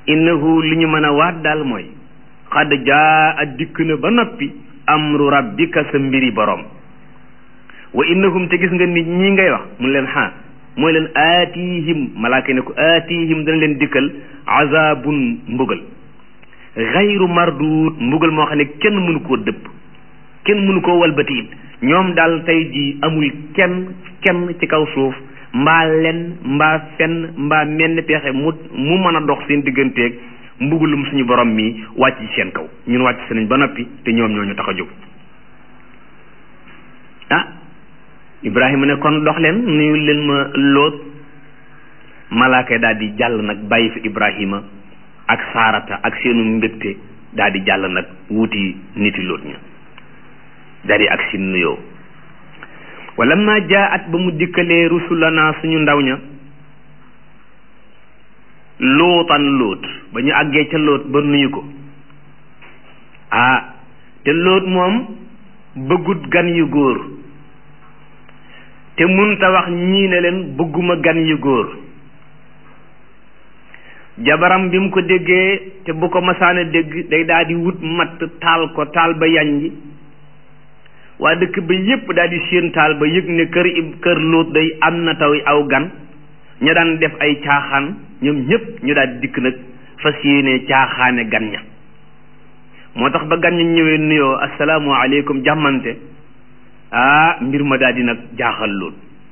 innahu li ñu mën a waat daal mooy xad jaa a dikk na ba noppi amru rabbika sa mbiri borom wa innahum te gis nga nit ñi ngay wax mun leen xaa mooy leen aatihim malaaka ne ko aatihim dana leen dikkal azabun mbugal xayru mardud mbugal moo xam ne kenn mënu koo dëpp kenn mënu koo walbati it ñoom daal tey ji amul kenn kenn ci kaw suuf mbaa len mbaa fenn mbaa menn pexe mu mu mën a dox seen digganteeg mbugalum suñu borom mi wàcc ci seen kaw ñun wàcc si nañ ba noppi te ñoom ñoo ñu tax a jóg ah Ibrahima ne kon dox leen nuyu leen ma loot malaaka daal di jàll nag bàyyi fi Ibrahima ak saarata ak seenu mbégte daal di jàll nag wuti niti loot ña daal di ak si nuyoo wala ma jaat ba mu dikkalee rusulana suñu ndaw ña lootan loot ba ñu àggee ca loot ba nuyu ko ah te loot moom bëggut gan yu góor te munta wax ñii ne leen bëgguma gan yu góor jabaram bi mu ko déggee te bu ko masaana dégg day daal di wut matt taal ko taal ba yanji waa dëkk ba yépp daal di séen taal ba yëg ne kër kër lóot day am na taw aw gan ña daan def ay caaxaan ñoom ñépp ñu daal di dikk nag fas yéene caaxaane gan ña moo tax ba gan ña ñëwee nuyoo asalaamu aleykum jàmmante ah mbir ma daal di nag jaaxal lool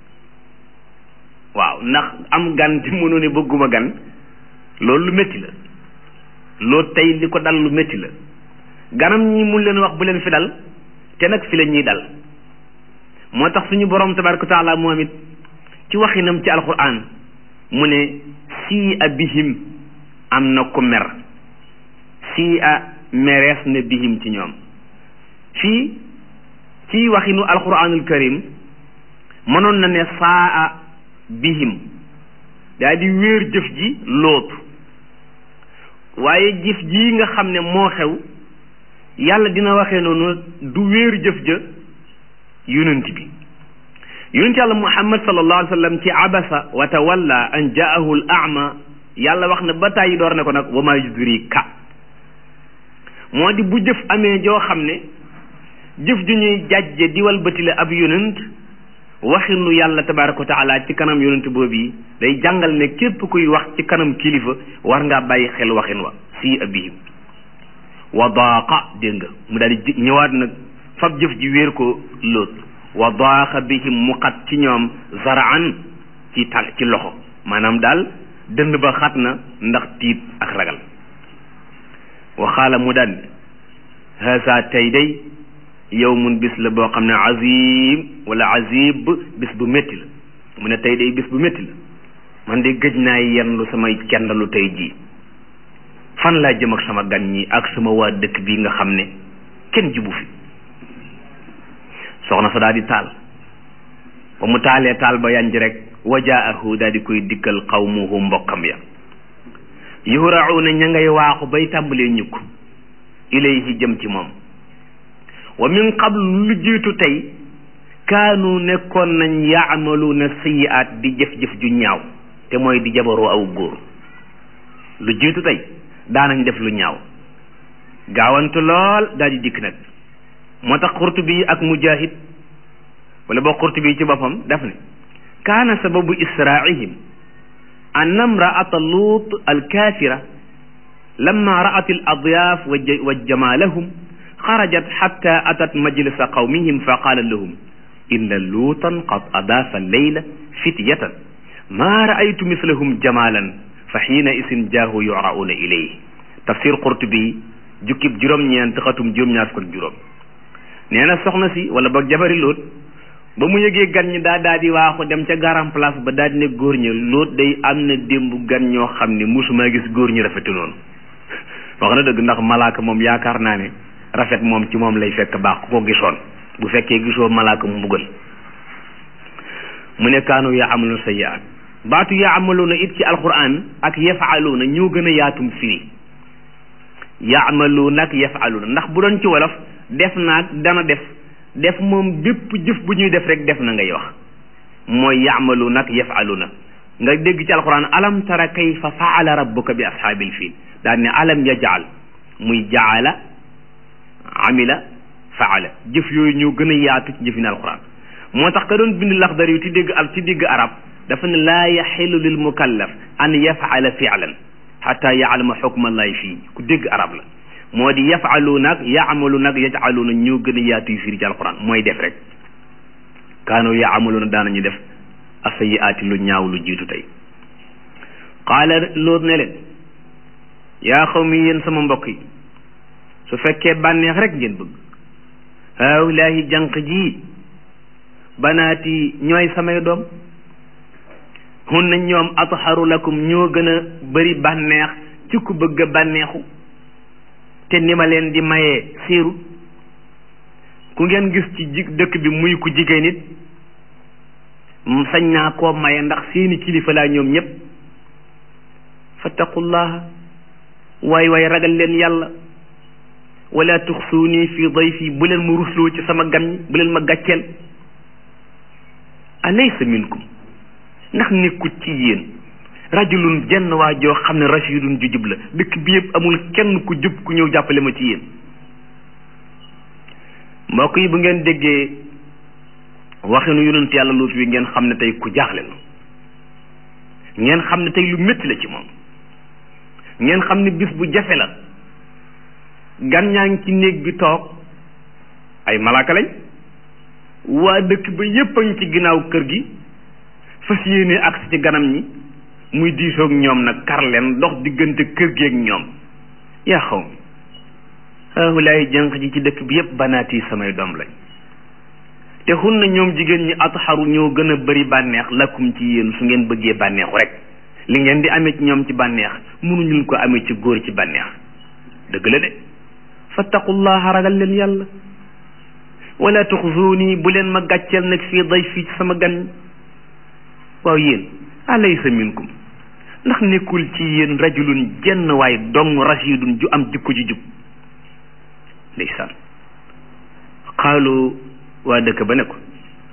waaw ndax am gan te mënoo ne bëgguma gan loolu lu métti la loolu tey li ko dal lu métti la ganam ñi mun leen wax bu leen fi dal te nag fi la ñuy dal moo tax suñu borom tabaraka taala moom it ci waxinam ci alquran mu ne sii a bihim am na ku mer sii a merees na bihim ci ñoom fii ci waxinu alquranul karim mënoon na ne saa a bihim daa di wéer jëf ji lootu waaye jëf ji nga xam ne moo xew yàlla dina waxee noonu du wéer jëf ja yonent bi yonent yàlla muhammad sallallahu alayhi wa sallam ci abasa wa tawalla an jaahu al ama yàlla wax na ba tàyyi door ne ko nag wa ma yudrika moo di bu jëf amee joo xam ne jëf ju ñuy jàjje diwal bëti la ab yonent waxinu yàlla tabaraka wa taala ci kanam yonent boobu yi day jàngal ne képp kuy wax ci kanam kilifa war ngaa bàyyi xel waxin wa si abihim wa daaqa dégg nga mu daal di ñëwaat nag fab jëf ji wéer ko lóot wa daaqa bihim mu xat ci ñoom zaraan ci tànk ci loxo maanaam daal dënd ba xat na ndax tiit ak ragal waxaala mu daal haasa tey day yawmun bis la boo xam ne azim wala azib bis bu métti la mu ne tey day bis bu métti la man de gëj naa yendu samay kendalu tey jii fan laa jëm ak sama gan ñi ak sama waa dëkk bi nga xam ne kenn jibu fi soxna sa daal di taal ba mu taalee taal ba yanj rek wajaahu daal di koy dikkal qawmuhu mbokkam ya yuhrauna ña ngay waaxu bay tàmbalee ñukk ilayhi jëm ci moom wa min qablu lu jiitu tey kaanu nekkoon nañ yaamaluuna sayiaat di jëf-jëf ju ñaaw te mooy di jabaroo aw góor lu jiitu tey daanañ def lu ñaaw gaawantu lool daal di dikk nag moo tax Qurtubi ak Mujahid wala boo Qurtubi ci boppam daf ne kaana sababu israa'ihim an imra'ata Luut al-kaafira lamma ra'at al-adyaaf wa jamaalahum xarajat xatta atat majlisa qawmihim fa qaala lahum inna luutan qad adaafa leyla fityatan maa ra'aytu mislahum jamaalan fa xiina isin jaahu yura'uuna ilayhi tafsir Qurtubi jukkib juróom-ñeent xatum juróom-ñaar fukk ak juróom nee na soxna si wala boog jabari lóot ba mu yëgee gan ñi daa daa di waaxu dem ca garam place ba daal di ne góor ñi lóot day am na démb gan ñoo xam ne musuma gis góor ñi rafetu noonu wax na dëgg ndax malaaka moom yaakaar naa ne rafet moom ci moom lay fekk baax ku ko gisoon bu fekkee gisoo malaaka mu mbugal mu ne kaanu yaa amalu sayyi'aat baatu yaa amaluuna it ci alquran ak yafaaluuna ñoo gën a yaatum firi yaamaluuna ak yafaaluuna ndax bu doon ci wolof def naag dana def def moom bépp jëf bu ñuy def rek def na ngay wax mooy yaamaluuna ak yafaaluuna nga dégg ci alquran alam tara kayfa faala rabbuka bi ashaabil fiil daal ne alam yajal muy jaala amila faala jëf yooyu ñoo gën a yaatu ci jëfin alquran moo tax ka doon bind laxdar yu ci dégg al ci dégg arab dafa ne laa yaxilu lil mukallaf an yafaala fi'lan xata yaalama xukma allahi fii ku dégg arab la moo di yafalu nag yaamalu nag yajaluuna ñoo gën a yaatu yu firi ci alquran mooy def rek kaanu yaamaluuna daanañu def asayiaati lu ñaaw lu jiitu tey qaala loot ne leen yaa xaw mi yéen sama mbokk yi su fekkee bànneex rek ngeen bëgg haawlaahi jànq ji banaati ñooy samay doom hunna ñoom atharu lakum ñoo gën a bëri bànneex ci ku bëgg a bànneexu te ni ma leen di mayee siiru ku ngeen gis ci ji dëkk bi muy ku jigéen nit sañ naa koo maye ndax seeni kilifa laa ñoom ñëpp fattaqullaha waay waay ragal leen yàlla wala tuxsuuni fi dayfi bu leen ma rusloo ci sama gan ñi bu leen ma gàcceel alaysa minkum ndax nekkut ci yéen rajulun jenn waa joo xam ne rashidun ju jub la dëkk bi yëpp amul kenn ku jub ku ñëw jàppale ma ci yéen mbokk yi bu ngeen déggee waxinu yonent yàlla luut wi ngeen xam ne tey ku jaaxle la ngeen xam ne tey lu métti la ci moom ngeen xam ne bis bu jafe la gan ñaa ngi ci néeg bi toog ay malaaka lañ waa dëkk ba yépp a ngi ci ginnaaw kër gi fas yéene agsi ci ganam ñi muy diisoog ñoom nag kar leen dox diggante kër gi ak ñoom yaa xaw mi haahulaay jànq ji ci dëkk bi yépp banaati samay doom lañ te xun na ñoom jigéen ñi atxaru ñoo gën a bari bànneex lakum ci yéen su ngeen bëggee bànneexu rek li ngeen di amee ci ñoom ci bànneex mënuñu ko amee ci góor ci bànneex dëgg la de fattaqullaha ragal leen yàlla wala tuxzuuni bu leen ma gàcceel nag fii day fii ci sama gan waaw yéen alaysa minkum ndax nekkul ci yéen rajulun jenn waay dong rashidun ju am jikko ju jub ndeysaan qaalu waa dëkk ba ne ko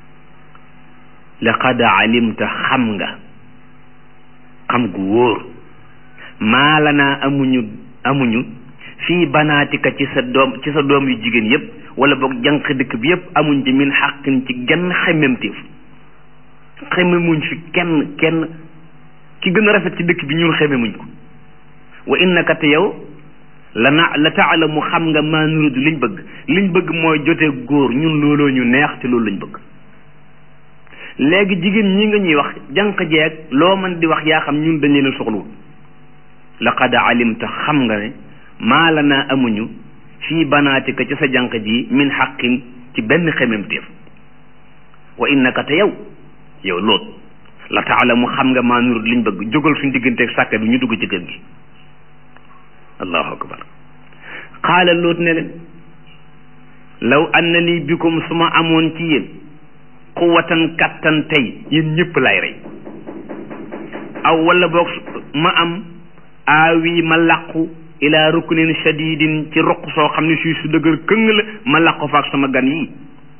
laqad alimta xam nga xam gu wóor maa lanaa amuñu amuñu fii banaatika ci sa doom ci sa doom yu jigéen yépp wala boog jànq dëkk bi yépp amuñ ci min xàqin ci genn xemmemteef xemmemuñ fi kenn kenn ki gën a rafet ci dëkk bi ñun xemmemuñ ko wa innaka te yow la na la taalamu xam nga maa nuridu liñ bëgg liñ bëgg mooy jotee góor ñun looloo ñu neex te loolu lañ bëgg léegi jigéen ñi nga ñuy wax jànq jeeg loo mën di wax yaa xam ñun dañ leen a soxluwul laqad alimta xam nga ne maa la naa amuñu fii banaatika ci sa jànq ji min xaqin ci benn xememteef wa innaka te yow yow loot la taalamu xam nga maa nuridu liñ bëgg jógal suñ digganteeg sàkka bi ñu dugg ci kër gi allahu akbar qaala loot ne leen law anna lii bikum su ma amoon ci yéen quwatan kattan tey yéen ñëpp lay rey aw wala boog ma am aawi ma làqu ila ruknin shadidin ci roq soo xam ne suy su dëgër këng la ma làqu faak sama gan yi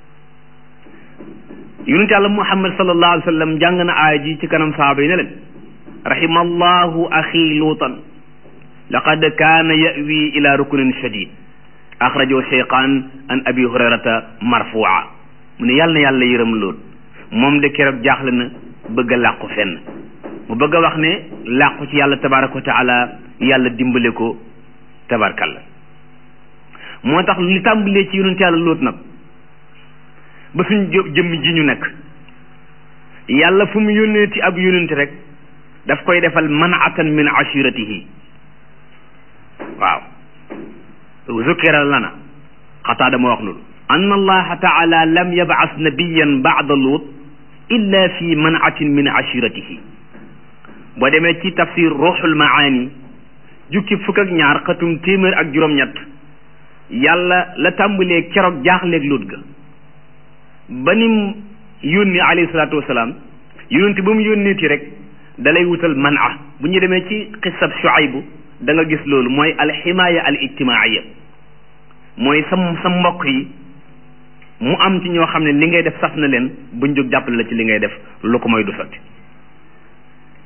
yonent yàlla muhammad sallallahu alayhi wa sallam jàng na aaya ji ci kanam saaba yi ne leen rahimallahu axi luutan laqad kaana yawi ila ruknin shadid axrajo cheyqaan an abi hurayrata marfua mu ne yàlla na yàlla yërëm lool moom de keroog jaaxle na bëgg a làqu fenn mu bëgg a wax ne làqu ci yàlla tabaraka wa taala yàlla dimbale ko tabarkalla moo tax li tàmbalee ci yonent yàlla loot nag ba suñ jëmm ji ñu nekk yàlla fu mu yónneeti ab yónent rek daf koy defal manatan min ashiratihi waaw zukira lana xataa dama wax loolu anna allaha taala lam yab'as nabiyan ba'da lut illa fi manatin min ashiratihi boo demee ci tafsir ruuxul maani jukki fukk ak ñaar xatum téeméer ak juróom-ñett yàlla la tàmbalee keroog jaaxleeg lut ga ba nim yónni alayhi salaatu wasalaam yónni ba mu yónneeti rek dalay wutal mana bu ñu demee ci xisab Shuaybu da nga gis loolu mooy alximaaya al ijtimaaiya mooy sa sa mbokk yi mu am ci ñoo xam ne li ngay def saf na leen buñ jóg jàppale la ci li ngay def lu ko mooy du sotti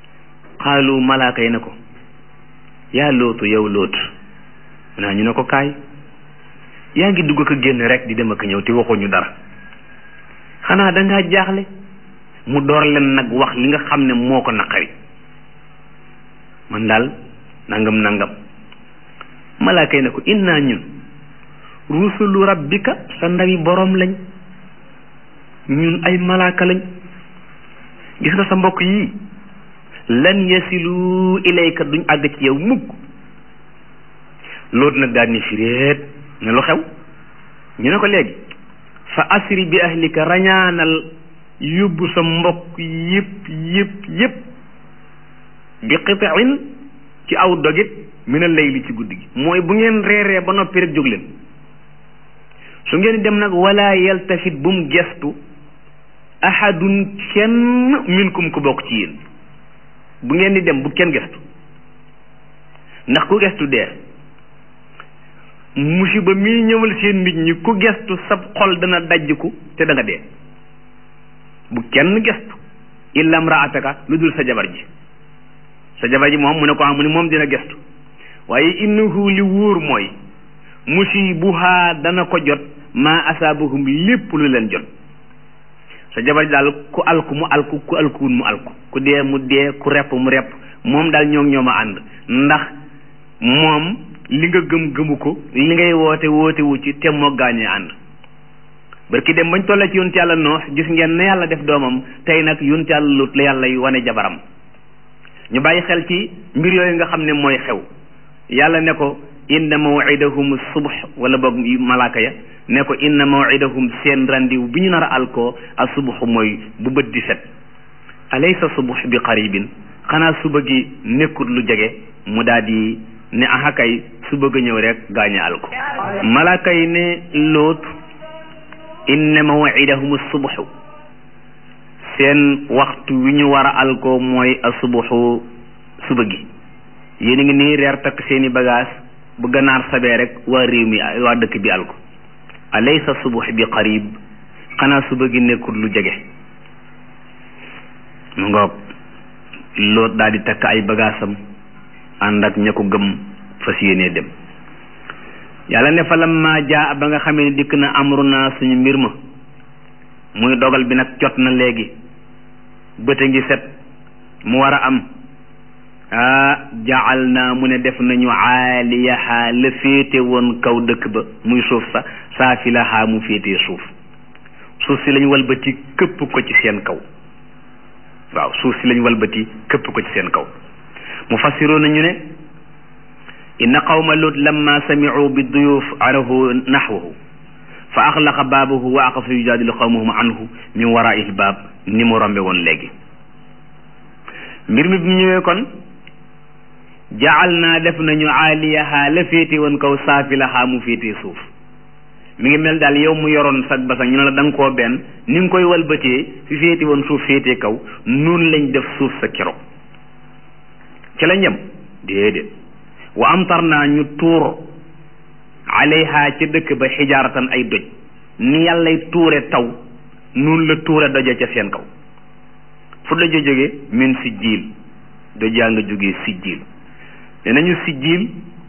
xaalu malaaka yi ne ko yaa lootu yow lootu naa ñu ne ko kaay yaa ngi dugg ko génn rek di dem ak ñëw te waxuñu dara xanaa dangaa jaaxle mu door leen nag wax li nga xam ne moo ko naqari man daal nangam nangam malaaka yi ne ko innaa ñun rusulu rabbika sa ndawi boroom lañ ñun ay malaaka lañ gis nga sa mbokk yii lan yasilu ilayka duñ àgg ci yow mukk loolu nag daal ni firéet ne lu xew ñu ne ko léegi fa asri bi ahlika rañaanal yóbbu sa mbokk yëpp yëpp yëpp bi qitain ci aw dogit mina layli ci guddi gi mooy bu ngeen reeree ba noppi rek jóg leen su ngeen dem nag wala yaltafit bu mu gestu ahadun kenn minkum ku bokk ci yéen bu ngeen di dem bu kenn gestu ndax ku gestu dee musiba mii ñëwal seen nit ñi ku gestu sab xol dana dajjiku te da nga dee bu kenn gestu illa mraataka lu dul sa jabar ji sa jabar ji moom mu ne ko am mu ne moom dina gestu waaye innahu li wóor mooy musibuha dana ko jot maa asaabahum lépp lu leen jot sa jabar ji daal ku alku mu alku ku alkuwul mu alku ku dee mu dee ku repp mu repp moom daal ñoo ñoo ma ànd ndax moom li nga gëm gëmu ko li ngay woote woote wu ci te moo gaañee ànd barki dem bañ tollee ci yonent yàlla noox gis ngeen ne yàlla def doomam tey nag yonent yàlla lut la yàlla yu wane jabaram ñu bàyyi xel ci mbir yooyu nga xam ne mooy xew yàlla ne ko inna mawidahum subh wala boog malaaka ya ne ko inna mawidahum seen randiw bi ñu nar a alkoo a subh mooy bu bët di set alaysa subh bi qaribin xanaa suba gi nekkut lu jege mu daal di ne ahakay su bëgg a ñëw rek gaañe alko malaaka yi ne loot inna mawidahum subhu seen waxtu wi ñu war a alko mooy a subuxu suba gi yéen a ngi nii reer takk seeni bagage bu ganaar sabee rek waa réew mi waa dëkk bi alko alaysa subux bi qarib xanaa suba gi nekkul lu jege mu ngoog loot daal di takk ay bagaasam ànd ak ña ko gëm fas yéenee dem yàlla ne fa lamma jaa ba nga xamee ne dikk na amruna suñu mbir ma muy dogal bi nag jot na léegi bët a ngi set mu war a am ah jaal naa mu ne def nañu aaliyaha la féete woon kaw dëkk ba muy suuf sa saafilaha mu féetee suuf suuf si lañ walbati këpp ko ci seen kaw waaw suuf si lañ walbati këpp ko ci seen kaw mu fassiroo nañu ne inna qawma lut lamma samicu bi duyuf arahu naxwahu fa axlaqa baabahu wa aqafa yujaadilu qawmahum anhu min waraihi baab ni mu rombe woon léegi mbir mi bi mu ñëwee kon jaal naa def nañu aaliyaha la féete woon kaw saafilaha mu féetee suuf mi ngi mel daal yow mu yoroon sag basang ñu ne la da nga koo benn ni nga koy walbatee fi féete woon suuf féetee kaw noonu lañ def suuf sa keroog ci la ñem déedéet wa amtar naa ñu tuur alayha ca dëkk ba xijaaratan ay doj ni yàllay tuure taw noonu la tuure doja ca seen kaw fu doja jóge min si jiil dojaa nga jógee si jiil ne nañu si jiil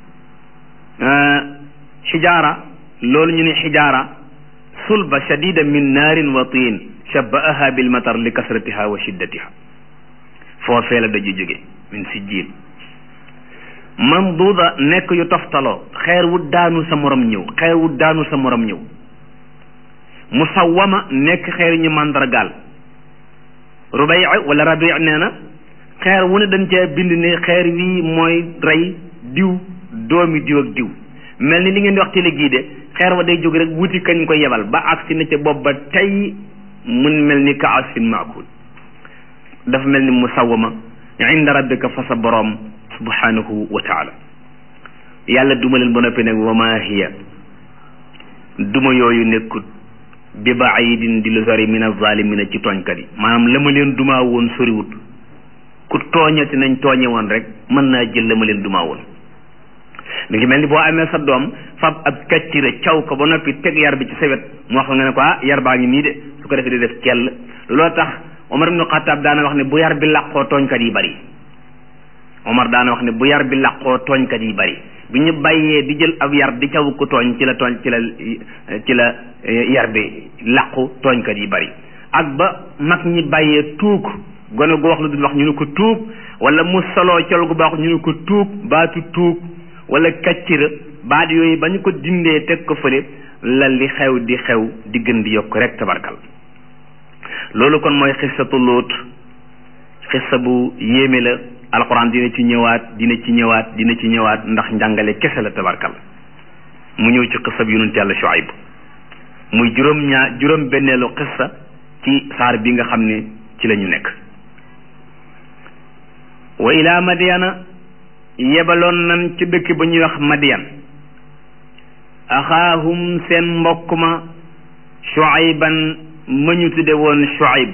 xijaara loolu ñu ne xijaara sulba shadida min naarin wa tiin shabbaaha bil matar li kasratiha wa shiddatiha foofee la doju jóge min si jiil mamduuda nekk yu toftaloo xeer wu daanu sa morom ñëw xeer wu daanu sa morom ñëw musawwama nekk xeer ñu màndargaal rubai wala rabi nee na xeer wu ne dañ cee bind ne xeer wii mooy rey diw doomi diw ak diw mel ni li ngeen di wax télé gii de xeer wa day jóg rek wuti kañ ko yebal ba agsi na ca bopp ba tey mun mel ni ka asfin maakul dafa mel ni musawwama inda rabbika fa sa boroom subhanahu wa taala yàlla duma leen ba noppi nag wa ma hiya duma yooyu nekkut bi baidin di lu sori min azalimina ci tooñkat yi maanaam la ma leen dumaa woon soriwut ku tooñati nañ tooñe woon rek mën naa jël la ma leen dumaa woon mi ngi mel ni boo amee sa doom fab ab kaccira caw ko ba noppi teg yar bi ci sa wet mu wax nga ne ko ah yar baa ngi nii de su ko defee di def kell loo tax Omar ibnu Xattaab daana wax ne bu yar bi làqoo tooñkat yi bari Omar daana wax ne bu yar bi làqoo tooñkat yi bari bi ñu bàyyee di jël ab yar di caw ko tooñ ci la tooñ ci la ci la yar bi làqu tooñkat yi bari ak ba mag ñi bàyyee tuug gone gu wax lu dul wax ñu ne ko tuug wala mu soloo col gu baax ñu ne ko tuug baatu tuug wala kaccira baat yooyu ba ñu ko dindee teg ko fële la li xew di xew di gën di yokk rek tabarkal loolu kon mooy xissatu Luut xissa bu yéeme la alxuraan dina ci ñëwaat dina ci ñëwaat dina ci ñëwaat ndax njàngale kese la tabarkal mu ñëw ci xissa bi yonent yàlla Shuayb muy juróom ñaar juróom benneelu xissa ci saar bi nga xam ne ci la ñu nekk wa ilaa Madyana yebaloon nan ci dëkk ba ñuy wax Madyan axaahum seen mbokk ma Shuayban ma ñu tudde woon Shuayb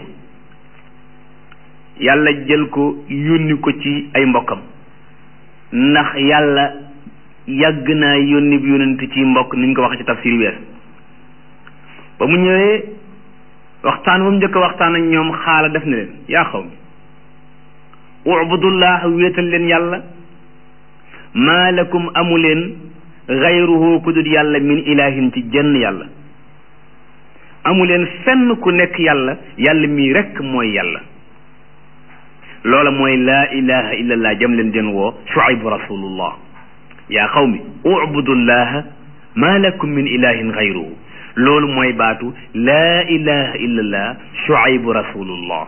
yàlla jël ko yónni ko ci ay mbokkam ndax yàlla yàgg naa yónni bi yónnent ci mbokk ni ñu ko wax ci tafsir wees ba mu ñëwee waxtaan ba mu njëkk waxtaan ak ñoom xaala def na leen yaa xaw mi ubudullah wéetal leen yàlla maa lakum amu leen xayruhu ku dul yàlla min ilahin ci jenn yàlla amu leen fenn ku nekk yàlla yàlla mii rekk mooy yàlla loola mooy laa ilaha illa allah jam leen den woo shuaybu rasulullah yaa qawmi ubudullaha maa lakum min ilahin xayruhu loolu mooy baatu laa ilaha illa allah shuaybu rasulullah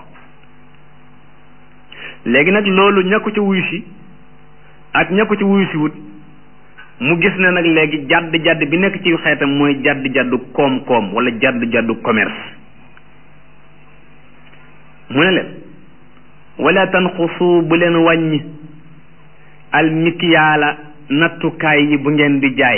léegi nag loolu ña ko ca wuyu si ak ña ko ca wuyu si wut mu gis ne nag léegi jàdd jàdd bi nekk ci xeetam mooy jàdd jàddu koom-koom wala jàdd jàddu commerce mu ne leen wala tanqusu bu leen wàññi al mikyaala nattukaay yi bu ngeen di jaay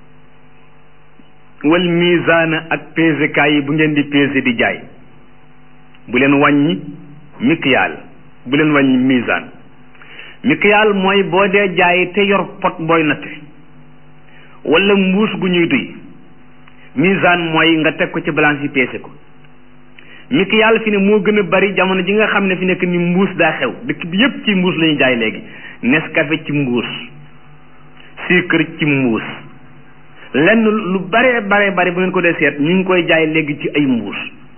wal misaana ak pesekaay yi bu ngeen di pese di jaay bu leen wàññi mikyaal bu leen wàññi misaan mikyaal mooy boo dee jaay te yor pot booy natte wala mbuus gu ñuy duy misaan mooy nga teg ko ci balance yi peese ko mikyaal fi ne moo gën a bari jamono ji nga xam ne fi nekk ni mbuus daa xew dëkk bi yépp ci mbuus la ñuy jaay léegi Nescafé ci mbuus sucre ci mbuus lenn lu bare bare bari bu ngeen ko dee seet ñu ngi koy jaay léegi ci ay mbuus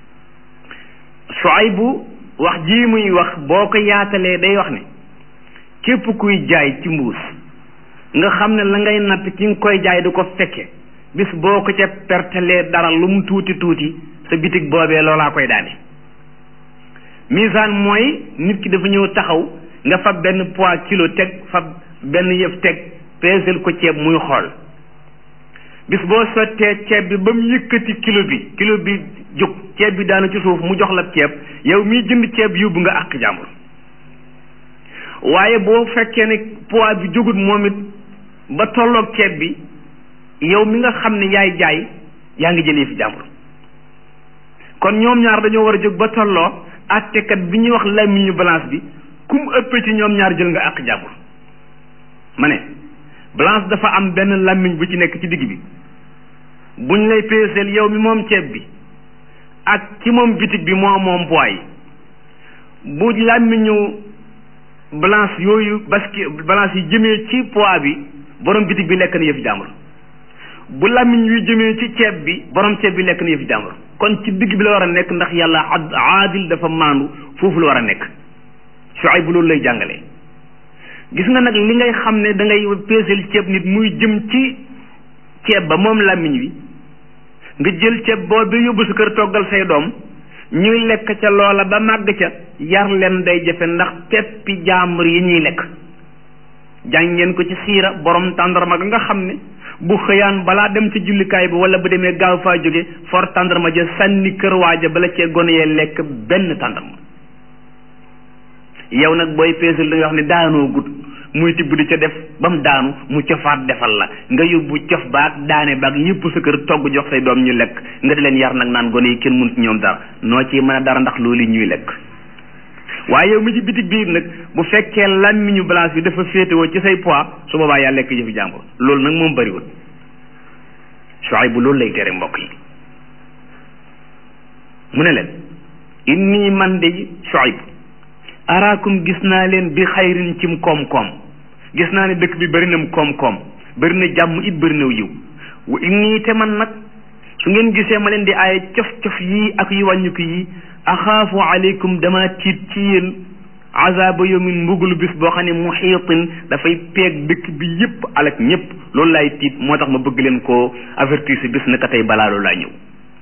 Shuaybu wax ji muy wax boo ko yaatalee day wax ne képp kuy jaay ci mbuus nga xam ne la ngay natt ki nga koy jaay du ko fekke bis boo ko ca pertelee dara lu mu tuuti tuuti sa bitig boobee loolaa koy daane misaan mooy nit ki dafa ñëw taxaw nga fab benn poids kilo teg fab benn yëf teg peesel ko ceeb muy xool bis boo sottee ceeb bi ba mu yëkkati kilo bi kilo bi jóg ceeb bi daanu ci suuf mu jox la ceeb yow miy jënd ceeb yóbbu nga àq jàmbur waaye boo fekkee ne poids bi jógut moom it ba tolloog ceeb bi yow mi nga xam ne yaay jaay yaa ngi jëlee fi jàmbur kon ñoom ñaar dañoo war a jóg ba tolloo àttekat bi ñuy wax làmmiñu balance bi ku mu ëppee ci ñoom ñaar jël nga àq jàmbur ma ne balance dafa am benn làmmiñ bu ci nekk ci digg bi buñ lay peeseel yow mi moom ceeb bi ak ci moom bitig bi moo moom poids yi bu làmmiñu balance yooyu baski balance yi jëmee ci poids bi borom bitig bi lekk na yëfi jàmbur bu làmmiñ wi jëmee ci ceeb bi borom ceeb bi lekk na yëfi jàmbur kon ci digg bi la war a nekk ndax yàlla ad aadil dafa maandu foofu la war a nekk Shuayb bu loolu lay jàngale gis nga nag li ngay xam ne da ngay peeseel ceeb nit muy jëm ci ceeb ba moom làmmiñ wi nga jël ceeb boobu yóbbu sa kër toggal say doom ñuy lekk ca loola ba màgg ca yar leen day jafe ndax peppi jaambur yi ñuy lekk jàng ngeen ko ci siira borom tàndarma ga nga xam ne bu xëyaan balaa dem ci jullikaay bi wala bu demee gaaw faa jóge for tàndarma ja sànni kër waaja bala cee gone yee lekk benn tàndarma yow nag booy peesal da nga wax ne daanoo gut muy tibb di ca def ba mu daanu mu cofaat defal la nga yóbbu cof baag daane baag yëpp sa kër togg jox say doom ñu lekk nga di leen yar nag naan gone yi kenn mënut ñoom dara noo ci mën a dara ndax loolu ñuy lekk waaye yow mi ci bitig biir nag bu fekkee làmmiñu balance bi dafa féetewoo ci say poids su boobaa yaa lekk jëfi jàmbur loolu nag moom bëriwul Shuayb bu loolu lay tere mbokk yi mu ne leen inni man de Shuayb araakum gis naa leen bi xayrin cim koom-koom gis naa ne dëkk bi bëri na koom-koom bëri na jàmm it bëri na yiw wa inni te man nag su ngeen gisee ma leen di aaye cof-cof yii ak yu wàññiku yi axaafu aleykum dama tiit ci yéen azaba yawmin mbugulu bis boo xam ne muhiitin dafay peeg dëkk bi yépp alak ñépp loolu laay tiit moo tax ma bëgg leen koo avertir si bis naka tey balaa loolu laa ñëw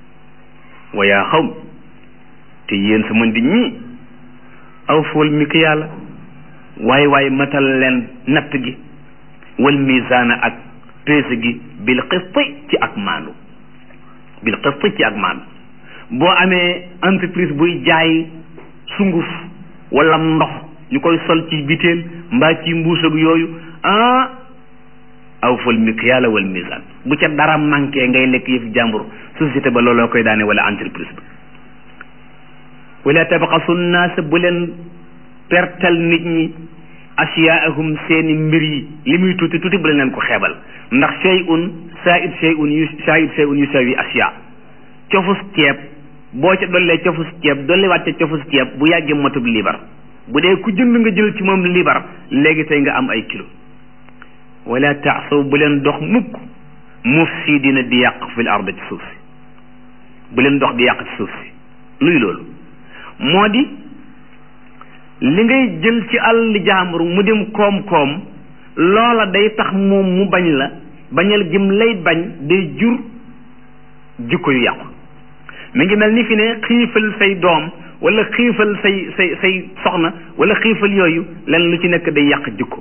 wa yaa xaw te yéen sama nit ñi aw fool mi ki yàlla waaye waaye matal leen natt gi wal misaana ak peese gi bil qisti ci ak maandu bil qisti ci ak maandu boo amee entreprise buy jaay sunguf wala ndox ñu koy sol ci biteel mbaa ci mbuus ak yooyu ah aw fal mikyaala wal misaan bu ca dara manqué ngay lekk yëf jàmbur société ba looloo koy daane wala entreprise ba wala tabxasu naasa bu leen pertal nit ñi asiyaahum seeni mbir yi li muy tuuti tuuti bu leen leen ko xeebal ndax shay'un saa'id shay'un yu saa'id shay'un yu sawi asiya cofus ceeb boo ca dollee cofus ceeb dolliwaat ca cofus ceeb bu yàggee motub libar bu dee ku jënd nga jël ci moom libar léegi tey nga am ay kilo wala taasaw bu leen dox mukk mufsidina di yàq fil ard ci suuf si bu leen dox di yàq ci suuf si luy loolu moo di li ngay jël ci àll jaambur mu dem koom-koom loola day tax moom mu bañ la bañal gim lay bañ day jur jikko yu yàqu mi ngi mel ni fi ne xiifal say doom wala xiifal say say say soxna wala xiifal yooyu len lu ci nekk day yàq jikko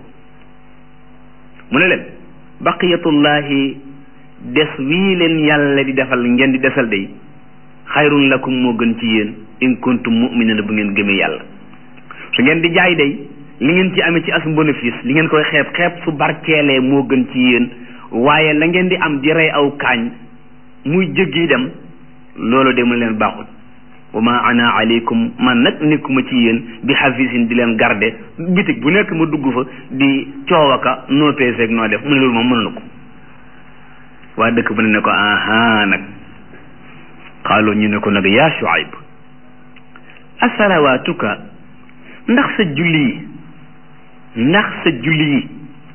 mu ne leen baqiyatullahi des wii leen yàlla di defal ngeen di desal day xayrun lakum moo gën ci yéen in kuntum mu'minina bu ngeen gëmee yàlla su ngeen di jaay day li ngeen ci amee ci as bénéfice li ngeen koy xeeb xeeb su barkeelee moo gën ci yéen waaye la ngeen di am di rey aw kaañ muy jéggi dem loolu de mu leen baaxul wa ma ana aleykum man nag nekkuma ci yéen bi xafisin di leen garde bitig bu nekk ma dugg fa di coowaka noo peeseeg noo def mu ne loolu moom mënu ko waa dëkk bu ne ne ko aha nag xaaloo ñu ne ko nag yaa Shuayb asalawaatuka ndax sa julli yi ndax sa julli yi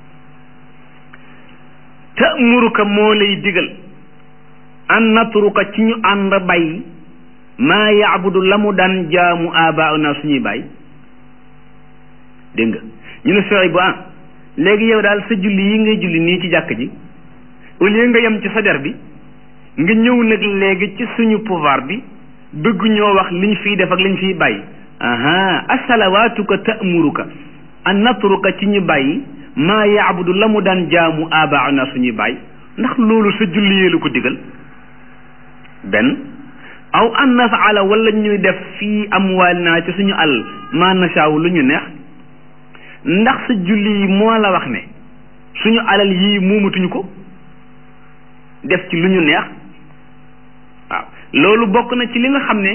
ta'muruka moo lay digal an natruka ci ñu ànd bay maa yaabudu la mu daan jaamu abauna suñuy bay dégg nga ñu ne Shuayb bu ah léegi yow daal sa julli yi ngay julli nii ci jàkk ji au lieu nga yem ci sa der bi nga ñëw nag léegi ci suñu pouvoir bi bëgg ñoo wax liñ fiy def ak liñ fiy bàyyi aha asalawaatuka ta'muruka an natruka ci ñu bàyyi maa yaabudu la mu daan jaamu abaana suñuy bàyyi ndax loolu sa julli yee la ko digal benn aw an nafaala wala ñuy def fii amwaalinaa ci suñu àll maa nasaaw lu ñu neex ndax sa julli yi moo la wax ne suñu alal yii muumatuñu ko def ci lu ñu neex waaw loolu bokk na ci li nga xam ne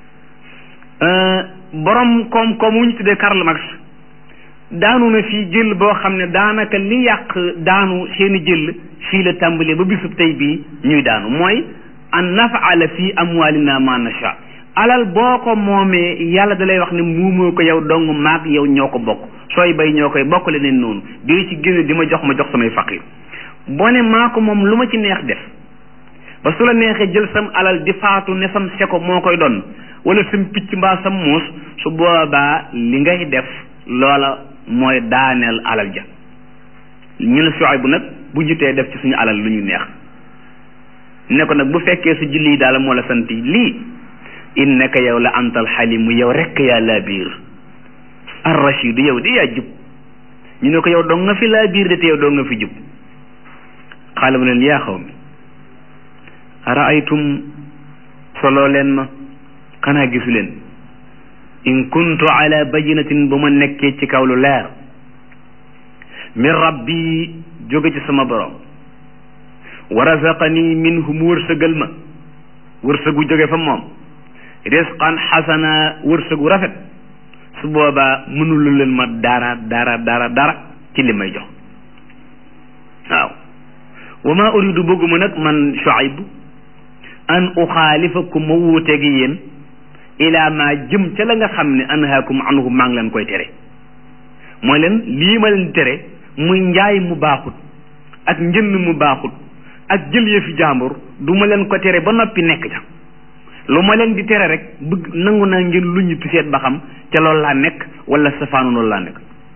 borom koom-koom wu ñu tuddee Karl Marx daanu na fii jël boo xam ne daanaka li yàq daanu seeni jël fii la tàmbalee ba bisub tey bii ñuy daanu mooy an nafaala fii amwalina ma nasha alal boo ko moomee yàlla da lay wax ne muumoo ko yow dong maag yow ñoo ko bokk sooy bay ñoo koy bokk leneen noonu di ci génne di ma jox ma jox samay faqir boo ne maa ko moom lu ma ci neex def ba su la neexee jël sam alal di faatu ne sam seko moo koy doon wala sam picc mbaa sam muus su boobaa li ngay def loola mooy daaneel alal ja ñu ne Shuayb bu nag bu jutee def ci suñu alal lu ñu neex ne ko nag bu fekkee su julli yi daal moo la sant lii innaka yow la antal xalimu yow rekk yaa laa biir ar rashidu yow di yaa jub ñu ne ko yow dong nga fi laa biir de te yow dong nga fi jub xaala mu leen yaa xaw mi araaytum soloo leen ma xanaa gisu leen in kuntu ala bayinatin bu ma nekkee ci kaw lu leer min rabbi jóge ci sama borom wa razaqani minhu mu wërsëgal ma wërsëgu jóge fa moom risqan xasana wërsëgu rafet su boobaa mënulu leen ma dara dara dara dara ci li may jox waaw wa ma uridu bëgguma nag man Shuayb an uxaalifakum ma wuuteegi yéen ila ma jëm ca la nga xam ne anhaakum anhu maa ngi leen koy tere mooy leen lii ma leen di tere muy njaay mu baaxut ak njënd mu baaxut ak jël yëfi jàmbur du ma leen ko tere ba noppi nekk ca lu ma leen di tere rek bëgg nangu naa ngeen lu ñu seet ba xam ca loolu laa nekk wala safaanu loolu laa nekk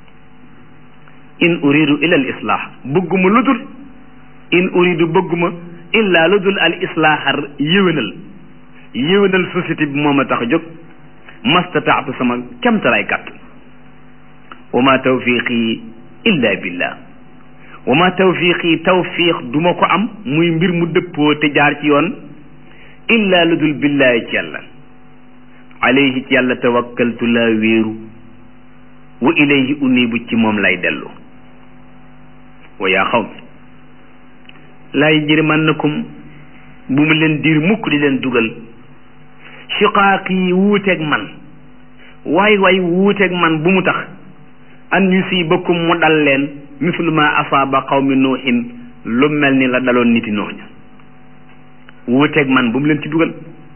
in uridu illa al islah bëgguma lu dul in uridu bëgguma illa lu dul al islahar yéwénal yéwénal société bi moom a tax a jóg mastataatu sama kemtalaay kàtt wa ma tawfiqi illa billah wa ma tawfiqi tawfiq duma ko am muy mbir mu dëppoo te jaar ci yoon illa lu dul billaahi ci yàlla alayhi ci yàlla tawakkaltu laa wéeru wa ilayhi unibu ci moom lay dellu wa yaa xaw mi laay jërimannakum bu mu leen diir mukk di leen dugal shiqaaq yi wuuteeg man waay waay wuuteeg man bu mu tax an yusibakum mu dal leen mislu ma asaaba qawmi nuuhin lu mel ni la daloon niti noox ña wuuteeg man bu mu leen ci dugal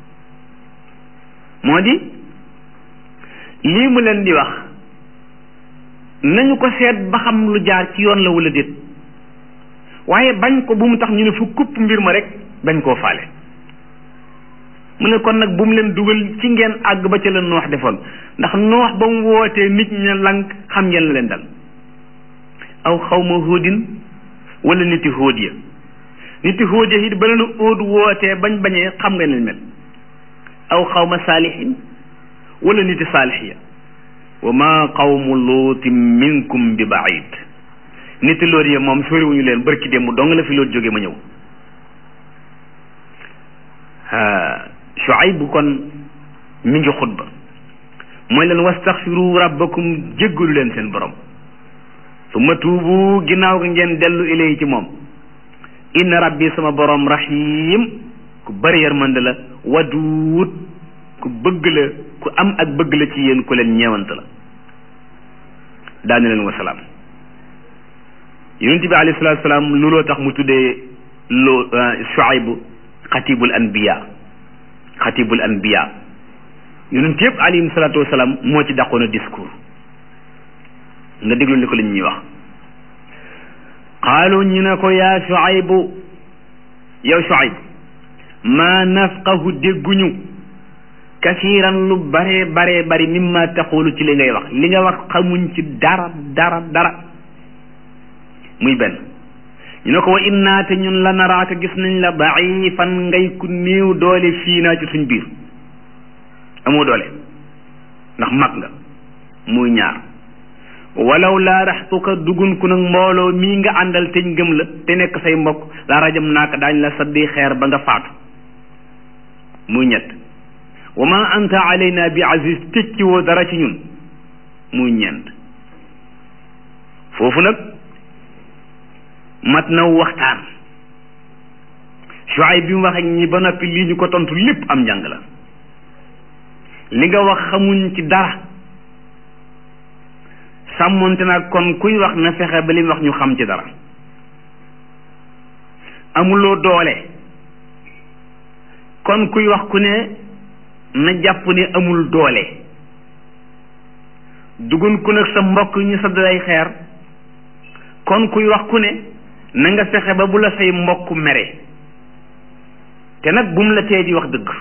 moo di lii mu leen di wax nañu ko seet ba xam lu jaar ci yoon la wala déet waaye bañ ko bu mu tax ñu ne fu kupp mbir ma rek bañ koo faale mu ne kon nag bu mu leen dugal ci ngeen àgg ba ca la noox defoon ndax noox ba mu wootee nit ña lank xam ngeen la leen dal aw xawma hóodin wala niti hóod ya niti hóod ya it ba leen óod wootee bañ bañee xam nga leen mel aw xawma saalihin wala niti saalix ya wa ma qawmu luutin minkum bi baid niti lool ya moom soriwuñu leen barki démb dong la fi loolu jóge ma ñëw Shuayb kon mi ngi xutba mooy leen wastaxfiru rabbakum jéggalu leen seen borom summa tuubu ginnaaw ga ngeen dellu ilay ci moom inna rabbi sama borom rahim ku bari yërmande la waduut ku bëgg la ku am ak bëgg la ci yéen ku leen ñeewant la daane leen wasalaam yonent bi alayhi salaatu salaam looloo tax mu tuddee loo Shuayb xatibul anbiya xatibul anbiya yonent yëpp alayhim salaatu wasalaam moo ci dàqoon a discours nga déglu li ko li ñuy wax qaalu ñu ne ko yaa Shuaybu yow Shuayb maa nafqahu dégguñu kasiiran lu bare bare bari mimma taqulu ci li ngay wax li nga wax xamuñ ci dara dara dara muy benn ñu ne ko wa innaa te ñun la naraaka gis nañ la daifan ngay ku néew doole fii naa ci suñ biir amoo doole ndax mag nga muy ñaar walaw laa raxtuka dugun ku nag mbooloo mii nga àndal teñ gëm la te nekk say mbokk la rajam naaka daañ la saddi xeer ba nga faatu muy ñett wa ma anta alayna bi aziz tekki woo dara ci ñun muy ñeent foofu nag mat na waxtaan Shuayb bi mu wax ak ñi ba noppi lii ñu ko tontu lépp am njàng la li nga wax xamuñ ci dara sàmmonte nag kon kuy wax na fexe ba li mu wax ñu xam ci dara amuloo doole kon kuy wax ku ne na jàpp ne amul doole dugun ku nag sa mbokk ñu sa dalay xeer kon kuy wax ku ne na nga fexe ba bu la say mbokk mere te nag bu mu la tee di wax dëgg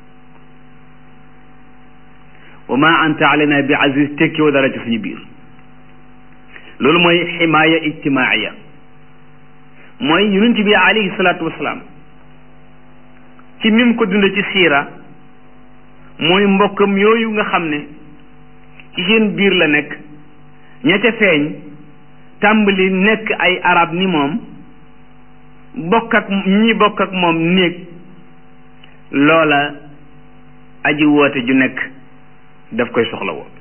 wa ma anta alayna bi aziz tekki wa dara ci suñu biir loolu mooy ximaaya ijtimaaiya mooy yonent bi alayhi salaatu wasalaam ci nim ko dund ci siira mooy mbokkam yooyu nga xam ne ci seen biir la nekk ña ca feeñ tàmbali nekk ay arab ni moom bokk ak ñi bokk ak moom néeg loola aji woote ju nekk daf koy soxla woo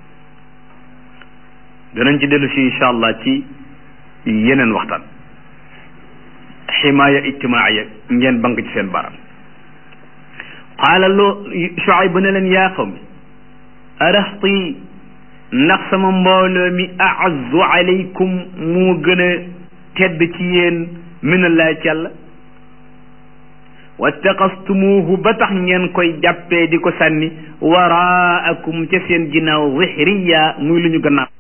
danañ ci dellu si incha allah ci yeneen waxtaan ximaaya ijtimaaiya ngeen bank ci seen baram qaala loo Shuayb ne leen yaa qawmi araxti ndax sama mbooloo mi aazzu alaykum moo gën a tedd ci yéen minallahi ci yàlla wattaqastumuuhu ba tax ngeen koy jàppee di ko sànni waraakum ca seen ginnaaw zihriya muy lu ñu gannaaw